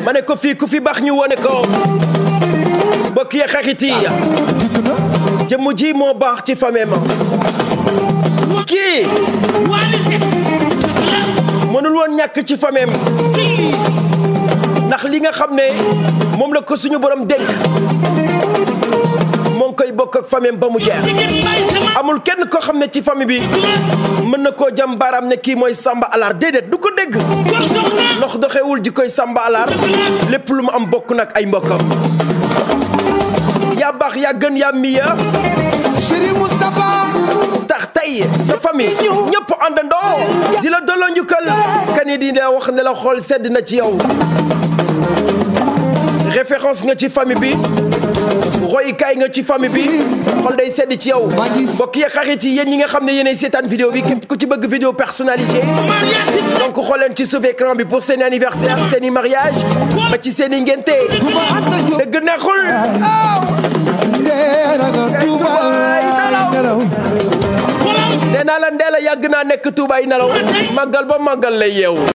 ma ne ko fii ku fi baax ñu wone ko mbokk yi xarit yi jëmm ji moo baax ci famille ma kii mënul woon ñàkk ci famille ndax li nga xam ne moom la ko suñu borom dénk moo ngi koy bokk ak famille ba mu jeex amul kenn koo xam ne ci famille bi mën na koo jam baaraam ne kii mooy Samba Alaar déedéet du ko dégg ndox doxewul ji koy Samba Alaar lépp lu mu am bokk nag ay mbokkam yaa baax yaa gën yaa miya Chéri Moustapha tax tey sa famille ñëpp àndandoo di la delloo njukkal kan di la wax ne la xool sedd na ci yow référence nga ci famille bi royukaay nga ci famille bi xol day sedd ci yow mbokk yi xarit yi yéen ñi nga xam ne yéenay seetaan vidéo bi képp ku ci bëgg vidéo personnalisée donc xool leen ci suuf écran bi pour seen anniversaire seen i mariage ba ci seen i ngénte dëgg neexul nee naa la ndee la yàgg naa nekk tuubaay nelaw màggal ba màggal lay yeewu